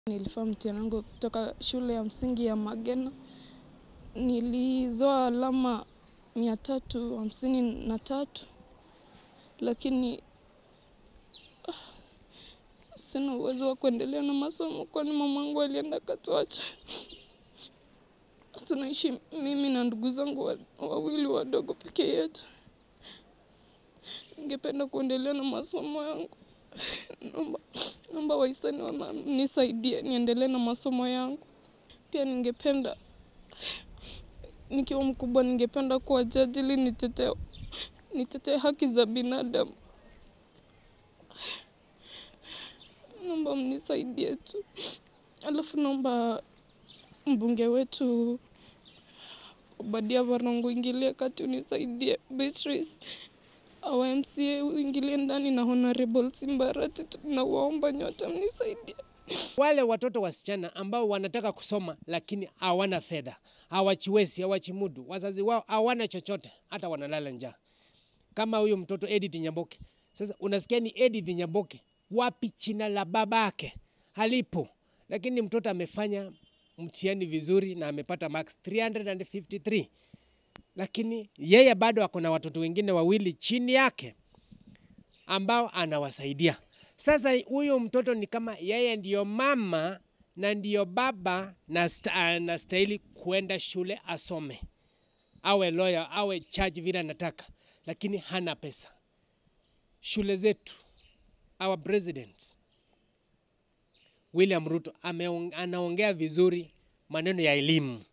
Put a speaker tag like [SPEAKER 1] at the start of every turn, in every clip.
[SPEAKER 1] Nilifanya mtihani wangu kutoka shule ya msingi ya Magena. Nilizoa alama mia tatu hamsini na tatu, lakini ah, sina uwezo wa kuendelea na masomo kwani mamangu alienda katuacha. Tunaishi mimi na ndugu zangu wa- wawili wadogo peke yetu. Ningependa kuendelea na masomo yangu. Naomba, naomba wahisani wama- nisaidie niendelee na masomo yangu. Pia ningependa nikiwa mkubwa, ningependa kuwa jaji ili nitetee nitetee haki za binadamu. Naomba mnisaidie tu. Alafu naomba mbunge wetu Obadia Varongo uingilie kati, unisaidie. Beatrice au MCA uingilie ndani na Honorable Simbarati, tunawaomba nyote mnisaidie.
[SPEAKER 2] Wale watoto wasichana ambao wanataka kusoma lakini hawana fedha, hawachiwezi, hawachimudu, wazazi wao hawana chochote, hata wanalala njaa, kama huyu mtoto Edith Nyamboke. Sasa unasikia ni Edith Nyamboke, wapi china la babake halipo, lakini mtoto amefanya mtihani vizuri na amepata marks 353 lakini yeye bado ako na watoto wengine wawili chini yake ambao anawasaidia. Sasa huyo mtoto ni kama yeye ndiyo mama na ndiyo baba na sta- anastahili kuenda shule asome, awe lawyer, awe judge vile anataka, lakini hana pesa. Shule zetu, our president William Ruto ameong, anaongea vizuri maneno ya elimu.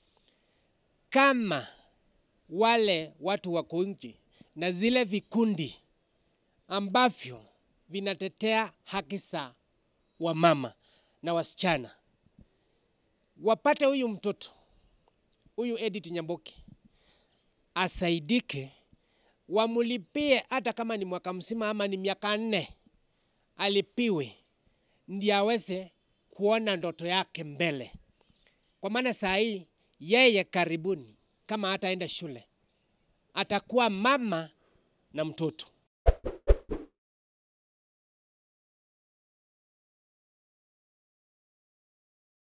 [SPEAKER 2] Kama wale watu wako nje na zile vikundi ambavyo vinatetea haki za wamama na wasichana wapate huyu mtoto huyu Edith Nyamboke asaidike, wamulipie hata kama ni mwaka mzima ama ni miaka nne, alipiwe ndiye aweze kuona ndoto yake mbele, kwa maana saa hii yeye karibuni, kama hataenda shule, atakuwa mama na mtoto